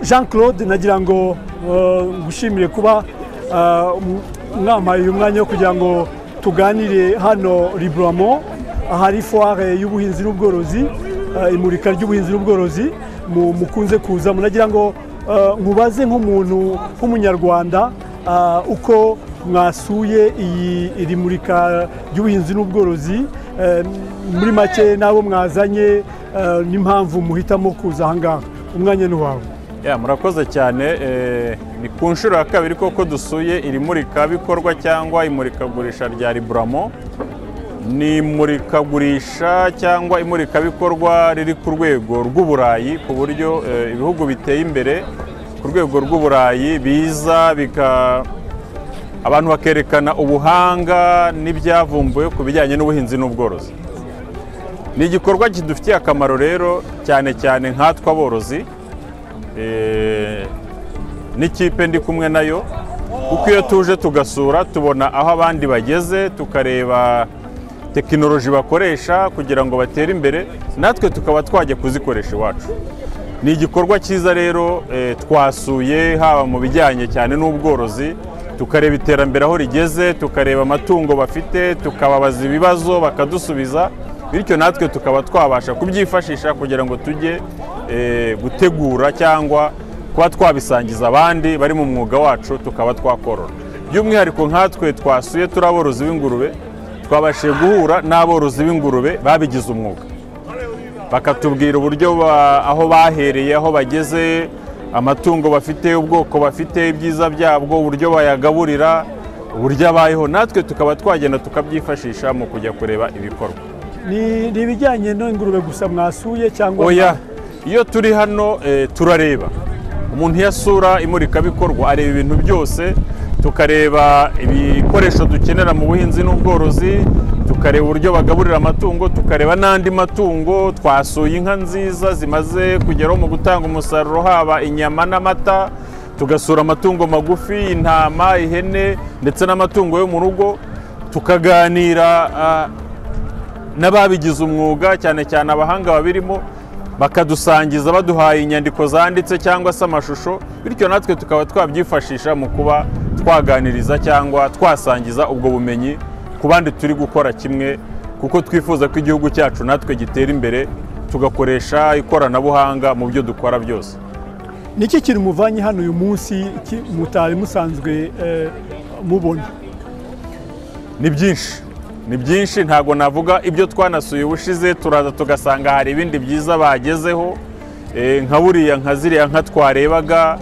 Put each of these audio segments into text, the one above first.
jean claude nagira ngo ngushimire kuba mwampaye uyu mwanya wo kugira ngo tuganire hano riburamo ahari foire y'ubuhinzi n'ubworozi imurika ry'ubuhinzi n'ubworozi mukunze kuza munagira ngo nkubaze nk'umuntu nk'umunyarwanda uko mwasuye iri murika ry'ubuhinzi n'ubworozi muri make n'abo mwazanye n'impamvu muhitamo kuza ahangaha umwanya ni wawe murakoze cyane ni ku nshuro ya kabiri koko dusuye iri murikabikorwa cyangwa imurikagurisha rya riburamo ni imurikagurisha cyangwa imurikabikorwa riri ku rwego rw'uburayi ku buryo ibihugu biteye imbere ku rwego rw'uburayi biza abantu bakerekana ubuhanga n'ibyavumbuwe ku bijyanye n'ubuhinzi n'ubworozi ni igikorwa kidufitiye akamaro rero cyane cyane nkatwe aborozi n'ikipe ndi kumwe nayo kuko iyo tuje tugasura tubona aho abandi bageze tukareba tekinoloji bakoresha kugira ngo batere imbere natwe tukaba twajya kuzikoresha iwacu ni igikorwa cyiza rero twasuye haba mu bijyanye cyane n'ubworozi tukareba iterambere aho rigeze tukareba amatungo bafite tukababaza ibibazo bakadusubiza bityo natwe tukaba twabasha kubyifashisha kugira ngo tujye gutegura cyangwa kuba twabisangiza abandi bari mu mwuga wacu tukaba twakorora by'umwihariko nkatwe twasuye turi aborozi b'ingurube twabashije guhura n'aborozi b'ingurube babigize umwuga bakatubwira uburyo aho bahereye aho bageze amatungo bafite ubwoko bafite ibyiza byabwo uburyo bayagaburira uburyo abayeho natwe tukaba twagenda tukabyifashisha mu kujya kureba ibikorwa ni ibijyanye n'ingurube gusa mwasuye cyangwa oya iyo turi hano turareba umuntu iyo asura imurikabikorwa areba ibintu byose tukareba ibikoresho dukenera mu buhinzi n'ubworozi tukareba uburyo bagaburira amatungo tukareba n'andi matungo twasuye inka nziza zimaze kugeraho mu gutanga umusaruro haba inyama n'amata tugasura amatungo magufi intama ihene ndetse n'amatungo yo mu rugo tukaganira n'ababigize umwuga cyane cyane abahanga babirimo bakadusangiza baduhaye inyandiko zanditse cyangwa se amashusho bityo natwe tukaba twabyifashisha mu kuba twaganiriza cyangwa twasangiza ubwo bumenyi ku bandi turi gukora kimwe kuko twifuza ko igihugu cyacu natwe gitera imbere tugakoresha ikoranabuhanga mu byo dukora byose ni iki kintu muvanye hano uyu munsi mutari musanzwe mubona ni byinshi ni byinshi ntabwo navuga ibyo twanasuye ubushize turaza tugasanga hari ibindi byiza bagezeho nka buriya nka ziriya nka twarebaga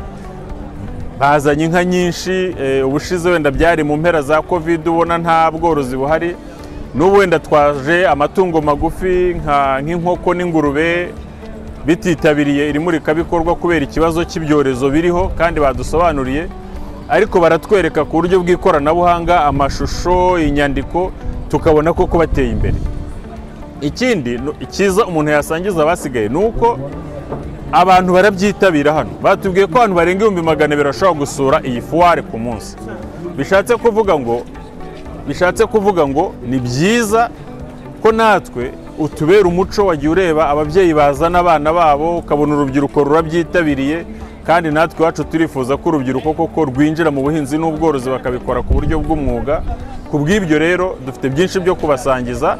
bazanye inka nyinshi ubushize wenda byari mu mpera za kovide ubona nta bworozi buhari n'ubu wenda twaje amatungo magufi nk'inkoko n'ingurube bititabiriye iri murikabikorwa kubera ikibazo cy'ibyorezo biriho kandi badusobanuriye ariko baratwereka ku buryo bw'ikoranabuhanga amashusho inyandiko tukabona ko bateye imbere ikindi icyiza umuntu yasangiza abasigaye ni uko abantu barabyitabira hano batubwiye ko abantu barenga ibihumbi magana abiri bashobora gusura iyi fuwari ku munsi bishatse kuvuga ngo bishatse kuvuga ngo ni byiza ko natwe utubera umuco wagiye ureba ababyeyi bazana abana babo ukabona urubyiruko rurabyitabiriye kandi natwe iwacu turifuza ko urubyiruko koko rwinjira mu buhinzi n'ubworozi bakabikora ku buryo bw'umwuga ku bw'ibyo rero dufite byinshi byo kubasangiza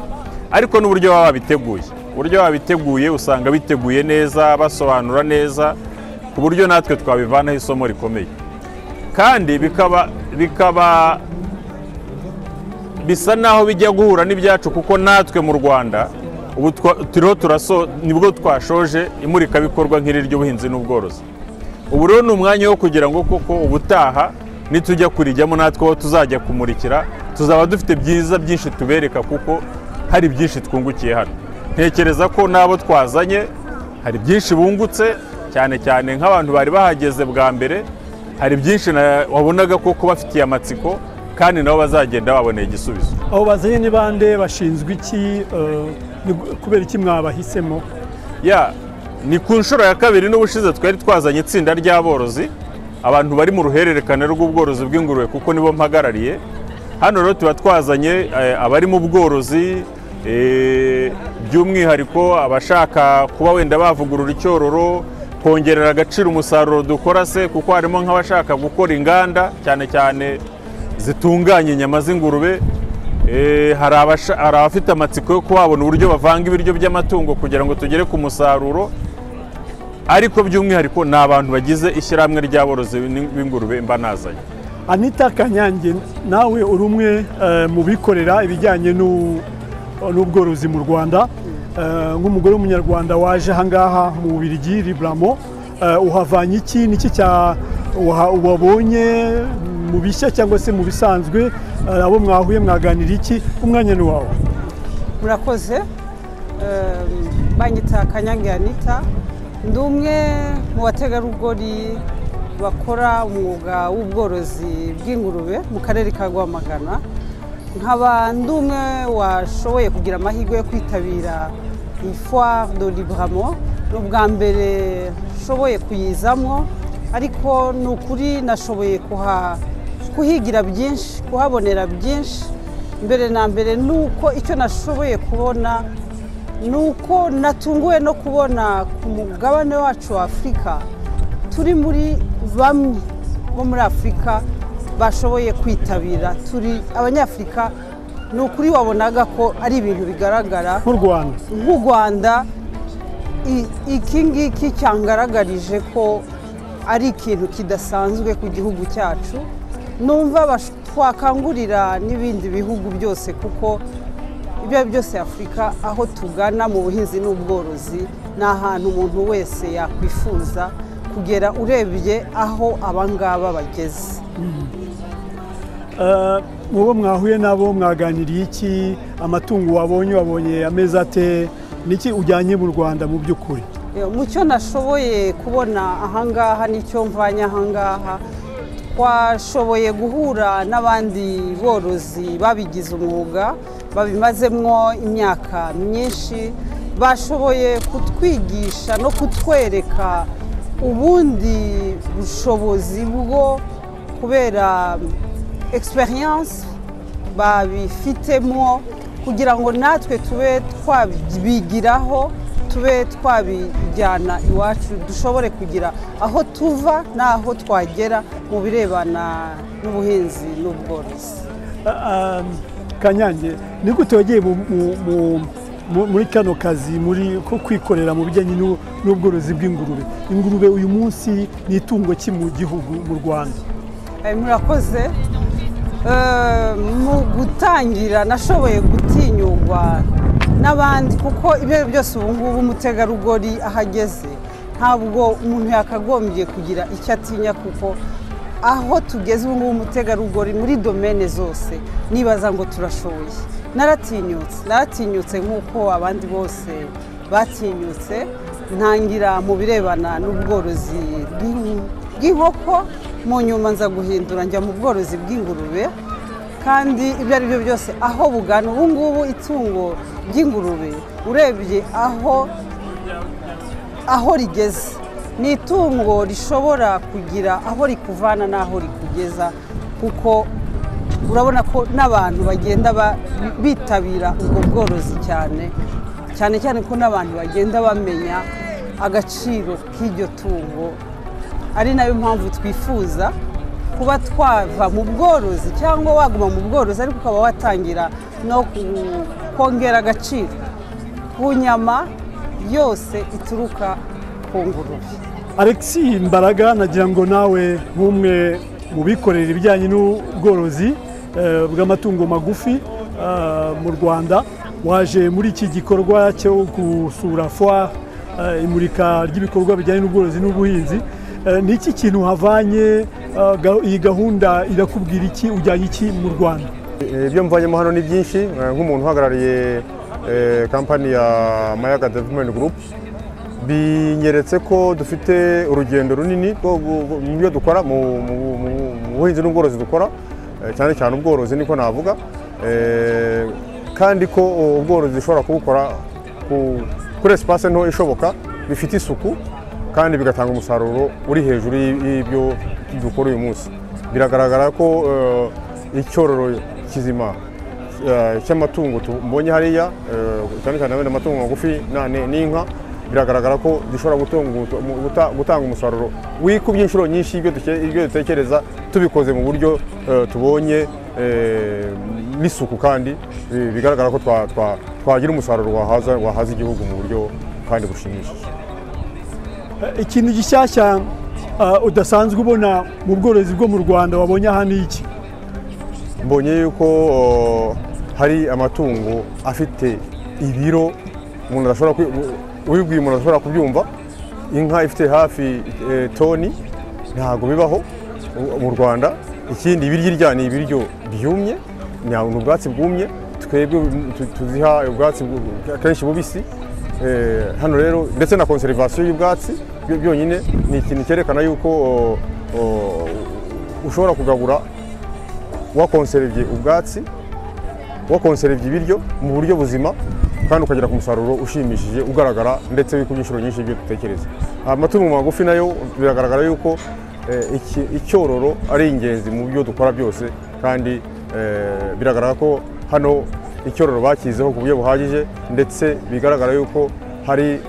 ariko n'uburyo baba babiteguye uburyo babiteguye usanga biteguye neza basobanura neza ku buryo natwe twabivanaho isomo rikomeye kandi bikaba bikaba bisa naho bijya guhura n'ibyacu kuko natwe mu rwanda ubu turiho turaso nibwo twashoje imurikabikorwa nk'iri ry'ubuhinzi n'ubworozi ubu rero ni umwanya wo kugira ngo koko ubutaha nitujya kurijyamo natwe aho tuzajya kumurikira tuzaba dufite byiza byinshi tubereka kuko hari byinshi twungukiye hano ntekereza ko n'abo twazanye hari byinshi bungutse cyane cyane nk'abantu bari bahageze bwa mbere hari byinshi wabonaga ko kubafitiye amatsiko kandi nabo bazagenda baboneye igisubizo aho bazanye ni bande bashinzwe iki kubera iki mwabahisemo ya ni ku nshuro ya kabiri n'ubushize twari twazanye itsinda ry'aborozi abantu bari mu ruhererekane rw'ubworozi bw'ingurube kuko nibo mpagarariye hano rero tuba twazanye abari mu bworozi by'umwihariko abashaka kuba wenda bavugurura icyororo kongerera agaciro umusaruro dukora se kuko harimo nk'abashaka gukora inganda cyane cyane zitunganya inyama z'ingurube Eh, hari abasha- hari abafite amatsiko yo kuhabona uburyo bavanga ibiryo by'amatungo kugira ngo tugere ku musaruro ariko by'umwihariko ni abantu bagize ishyirahamwe ry'aborozi b'ingurube mba nazanye anita kanyange nawe uri umwe eh, mu bikorera ibijyanye n'u- n'ubworozi mu rwanda Eh, nk'umugore w'umunyarwanda waje ahangaha mu bubirigi riburamo eh, uhavanye iki niki cya uha- wabonye mu bishya cyangwa se mu bisanzwe eh, abo mwahuye mwaganira iki umwanya ni wawe murakoze Ehm, banyita kanyange anita ndi umwe mu bategarugori bakora umwuga w'ubworozi bw'ingurube mu karere ka rwamagana nkaba ndi umwe washoboye kugira amahirwe yo kwitabira iyi foire de libramo ni ubwa mbere nshoboye kuyizamo ariko ni ukuri nashoboye kuha- kuhigira byinshi kuhabonera byinshi mbere na mbere ni uko icyo nashoboye kubona ni uko natunguwe no kubona ku mugabane wacu wa afurika turi muri bamwe bo muri afurika bashoboye kwitabira turi abanyafurika ni ukuri wabonaga ko ari ibintu bigaragara nk'u rwanda nk'u rwanda i- iki ngiki cyangaragarije ko ari ikintu kidasanzwe ku gihugu cyacu numva bash- twakangurira n'ibindi bihugu byose kuko ibyo ari byo byose afurika aho tugana mu buhinzi n'ubworozi ni ahantu umuntu wese yakwifuza kugera urebye aho abangaba bageze uwo mwahuye nabo mwaganiriye iki amatungo wabonye wabonye ameza ate niki ujyanye mu rwanda mu by'ukuri Eh, mu cyo nashoboye kubona ahangaha n'icyo mvanye ahangaha twashoboye guhura n'abandi borozi babigize umwuga babimazemwo imyaka myinshi bashoboye kutwigisha no kutwereka ubundi bushobozi bwo kubera experience babifitemo kugira ngo natwe tube twabigiraho tube twabijyana iwacu dushobore kugira aho tuva n'aho twagera mu birebana n'ubuhinzi n'ubworozi Ah, ah, kanyange ni gute wagiye mu- mu- mu- mu- muri kano kazi muri ko kwikorera mu bijyanye n'u- n'ubworozi bw'ingurube ingurube uyu munsi ni itungo ki mu gihugu mu rwanda Eh, murakoze Eh, mu gutangira nashoboye gutinyurwa n'abandi kuko ibyo ari byo byose ubu ngubu umutegarugori aho ageze ntabwo umuntu yakagombye kugira icyo atinya kuko aho tugeze ubu ngubu umutegarugori muri domene zose nibaza ngo turashoboye naratinyutse naratinyutse nk'uko abandi bose batinyutse ntangira mu birebana n'ubworozi bw'in- bw'inkoko mu nyuma nza guhindura njya mu bworozi bw'ingurube kandi ibyo ari byo byose aho bugana ubu ngubu itungo ry'ingurube urebye aho aho rigeze ni itungo rishobora kugira aho rikuvana n'aho rikugeza kuko urabona ko n'abantu bagenda ba- bitabira ubwo bworozi cyane cyane cyane ko n'abantu bagenda bamenya agaciro k'iryo tungo ari nayo mpamvu twifuza kuba twava mu bworozi cyangwa waguma mu bworozi ariko ukaba watangira no ku- kongera agaciro ku nyama yose ituruka ku ngurube alex mbaraga nagira ngo nawe nk'umwe mu bikorera ibijyanye n'ubworozi eh, bw'amatungo magufi eh, mu rwanda waje muri iki gikorwa cyo gusura foire eh, imurika ry'ibikorwa bijyanye n'ubworozi n'ubuhinzi Eh, ni iki kintu havanye eh, ga- iyi gahunda irakubwira iki ujyanye iki mu rwanda ibyo mvanyemo hano ni byinshi eh, nk'umuntu uhagarariye eh, kampani ya mayaga development group binyeretse ko dufite urugendo runini rwo gu- gu- mu byo dukora mu mu- mu- mu buhinzi n'ubworozi dukora eh, cyane cyane ubworozi niko navuga eh, kandi ko ubworozi dushobora kubukora ku- kuri esipase nto ishoboka bifite isuku kandi bigatanga umusaruro uri hejuru y'i- y'ibyo dukora uyu munsi biragaragara ko eh, icyororo kizima eh, cy'amatungo tu- mbonye hariya eh, cyane cyane wenda amatungo magufi na- ni- n'inka biragaragara ko dushobora gutunga- mu- guta- gutanga umusaruro wikubye inshuro nyinshi ibyo duke- ibyo dutekereza tubikoze mu buryo eh, tubonye eh, n'isuku kandi eh, bigaragara ko twa- twa- twagira umusaruro wahaza wahaza igihugu mu buryo kandi bushimishije ikintu gishyashya uh, udasanzwe ubona mu bworozi bwo mu rwanda wabonye aha ni iki mbonye yuko uh, hari amatungo afite ibiro umuntu adashobora kwi- u- ubibwiye umuntu adashobora kubyumva inka ifite hafi eh, toni ntabwo bibaho u- mu rwanda ikindi ibiryo irya ni ibiryo byumye nta- ni ubwatsi bwumye twebwe tu- tuziha ubwatsi bu- akenshi bubisi Eh, hano rero ndetse na konserivasiyo y'ubwatsi byo byonyine ni ikintu cyerekana yuko uh, uh, ushobora kugabura wakonserevye ubwatsi wakonserevye ibiryo mu buryo buzima kandi ukagera ku musaruro ushimishije ugaragara ndetse wikubye inshuro nyinshi ibyo dutekereza amatungo magufi nayo biragaragara yuko eh, iki- icyororo ari ingenzi mu byo dukora byose kandi eh, biragaragara ko hano icyororo bakizeho ku buryo buhagije ndetse bigaragara yuko hari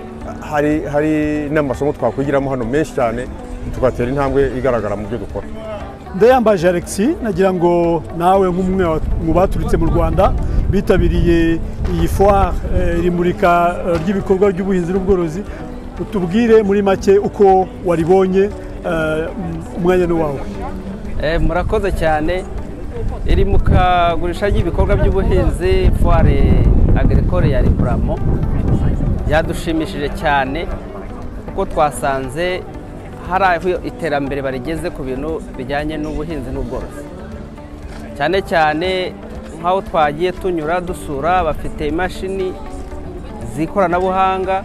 hari hari n'amasomo twakwigiramo hano menshi cyane tugatera intambwe igaragara mu byo dukora ndayambaje alexi nagira ngo nawe nk'umwe wa- mu baturutse mu rwanda bitabiriye iyi foire eh, iri murika eh, ry'ibikorwa by'ubuhinzi n'ubworozi utubwire muri make uko waribonye eh, umwanya ni wawe Eh, murakoze cyane iri mu kagurisha ry'ibikorwa by'ubuhinzi foire agricole ya riburamo yadushimishije cyane kuko twasanze hari aho iterambere barigeze ku bintu bijyanye n'ubuhinzi n'ubworozi cyane cyane nk'aho twagiye tunyura dusura bafite imashini z'ikoranabuhanga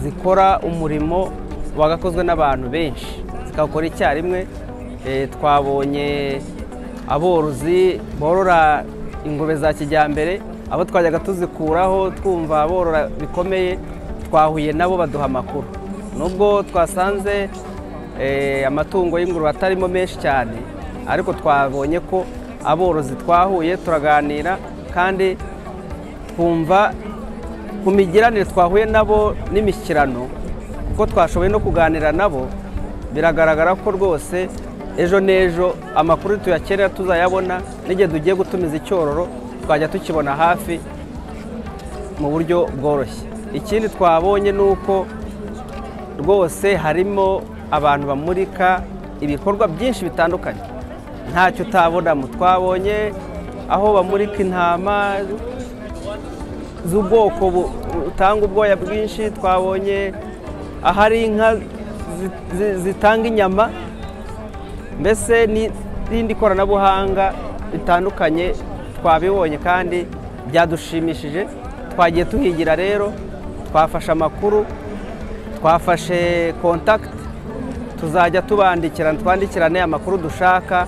zikora umurimo wagakozwe n'abantu benshi zikawukora icyarimwe Eh, twabonye aborozi borora ingurube za kijyambere abo twajyaga tuzikuraho twumva borora bikomeye twahuye nabo baduha amakuru nubwo twasanze eh, amatungo y'ingurube atarimo menshi cyane ariko twabonye ko aborozi twahuye turaganira kandi twumva ku migiranire twahuye nabo n'imishyikirano kuko twashoboye no kuganira nabo biragaragara ko rwose ejo n'ejo amakuru tuyakenera tuzayabona n'igihe tugiye gutumiza icyororo twajya tukibona hafi mu buryo bworoshye ikindi twabonye ni uko rwose harimo abantu bamurika ibikorwa byinshi bitandukanye ntacyo utabona mu twabonye aho bamurika intama z'ubwoko bu- butanga ubwoya bwinshi twabonye ahari inka zi- zi- zitanga inyama mbese n'irindi koranabuhanga ritandukanye twabibonye kandi byadushimishije twagiye tuhigira rero twafashe amakuru twafashe kontakiti tuzajya tubandikirana twandikirane amakuru dushaka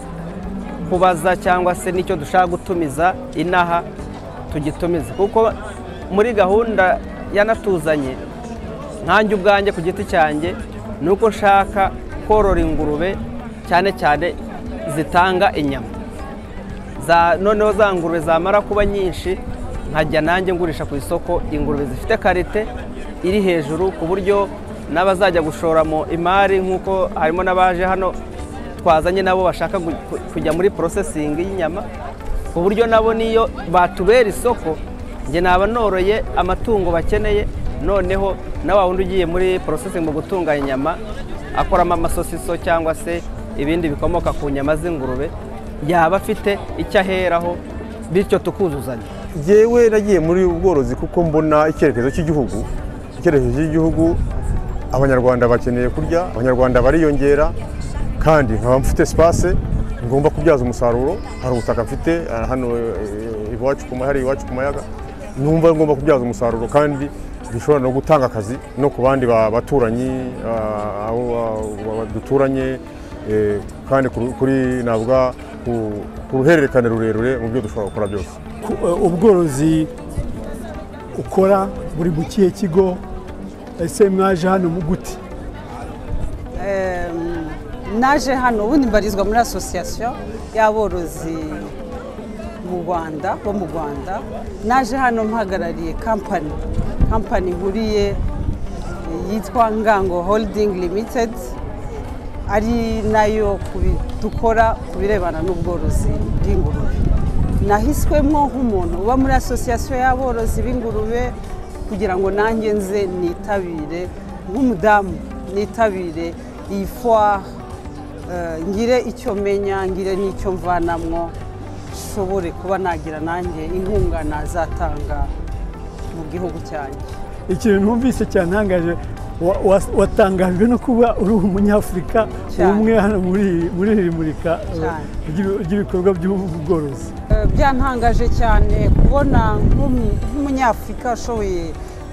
kubaza cyangwa se n'icyo dushaka gutumiza inaha tugitumize kuko muri gahunda yanatuzanye nkanjye ubwanjye ku giti cyanjye ni uko nshaka korora ingurube cyane cyane zitanga inyama za noneho za ngurube zamara kuba nyinshi nkajya nanjye ngurisha ku isoko ingurube zifite karite iri hejuru ku buryo n'abazajya gushoramo imari nk'uko harimo n'abaje hano twazanye nabo bashaka gu- ku- kujya muri porosesingi y'inyama ku buryo nabo niyo batubera isoko njye naba noroye amatungo bakeneye noneho na wa wundi ugiye muri porosesingi mu gutunganya inyama akoramo amasosiso cyangwa se ibindi bikomoka ku nyama z'ingurube yaba afite icyo aheraho bityo tukuzuzanya Jyewe nagiye muri ubu bworozi kuko mbona icyerekezo cy'igihugu icyerekezo cy'igihugu abanyarwanda bakeneye kurya abanyarwanda bariyongera kandi nkaba mfite sipase ngomba kubyaza umusaruro hari ubutaka mfite ah, hano eh, iwacu ku mahari iwacu ku mayaga numva ngomba kubyaza umusaruro kandi bishobora no gutanga akazi no ku bandi ba- baturanyi ah, abo ba- ba- duturanye eh, kandi kuri- kuri navuga ku- ku ruhererekane rurerure mu byo dushobora gukora byose Ku- eh, ubworozi ukora buri mu kihe kigo ese mwaje hano mu gute Em, naje hano ubundi mbarizwa muri asosiyasiyo y'aborozi mu rwanda bo mu rwanda naje hano mpagarariye kampani kampani ihuriye yitwa ngango holding limited ari nayo ku bi- dukora ku birebana n'ubworozi bw'ingurube nahiswemo nk'umuntu uba muri asosiyasiyo y'aborozi b'ingurube kugira ngo nanjye nze nitabire nk'umudamu nitabire iyi foire eh, ngire icyo menya ngire n'icyo mvanamwo nshobore kuba nagira nanjye inkunga nazatanga mu gihugu cyanjye ikintu numvise cyantangaje wa- wa- watangajwe no kuba uri umunyafurika Cyane. umwe hano muri muri iri murika eh, Cyane. ry'ibi- ry'ibikorwa by'ubworozi Eh, byantangaje cyane kubona nk'umu- nk'umunyafurika ashoboye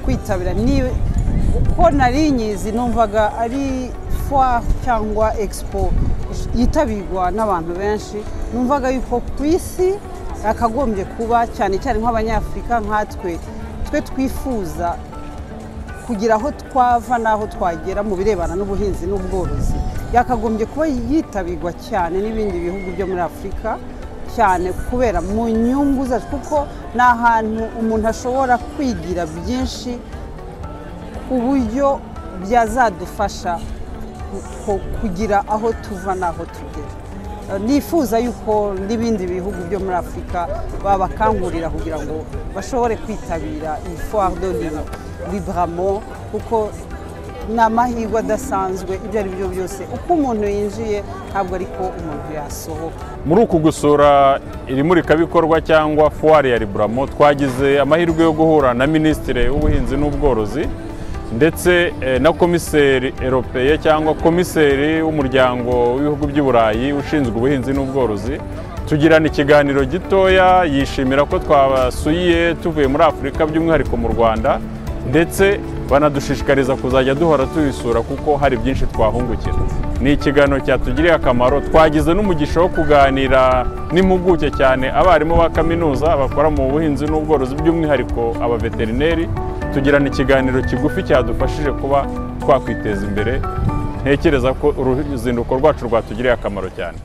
kwitabira Ni- uko nari nyizi numvaga ari foire cyangwa expo yitabirwa n'abantu benshi numvaga yuko ku isi yakagombye kuba cyane cyane nk'abanyafurika nkatwe twe twifuza kugira aho twava n'aho twagera mu birebana n'ubuhinzi n'ubworozi yakagombye kuba yitabirwa cyane n'ibindi bihugu byo muri afurika cyane kubera mu nyungu zacu kuko ni ahantu umuntu ashobora kwigira byinshi ku buryo byazadufasha ku- kugira aho tuva n'aho tugera Eh, nifuza yuko n'ibindi bihugu byo muri afurika babakangurira kugira ngo bashobore kwitabira iyi foire de Lille libramo kuko ni amahirwe adasanzwe ibyo ari byo byose uko umuntu yinjiye ntabwo ariko umuntu yasohoka muri uku gusura iri murikabikorwa cyangwa fuwari ya riburamo twagize amahirwe yo guhura na minisitiri w'ubuhinzi n'ubworozi ndetse eh, na komiseri eropeye cyangwa komiseri w'umuryango w'ibihugu by'i burayi ushinzwe ubuhinzi n'ubworozi tugirana ikiganiro gitoya yishimira ko twabasuye tuvuye muri afurika by'umwihariko mu rwanda ndetse banadushishikariza kuzajya duhora tubisura kuko hari byinshi twahungukira ni ikiganiro cyatugiriye akamaro twagize n'umugisha wo kuganira n'impuguke cyane abarimu ba kaminuza bakora mu buhinzi n'ubworozi by'umwihariko abaveterineri tugirana ikiganiro kigufi cyadufashije kuba twakwiteza imbere ntekereza ko uruzinduko rwacu rwatugiriye akamaro cyane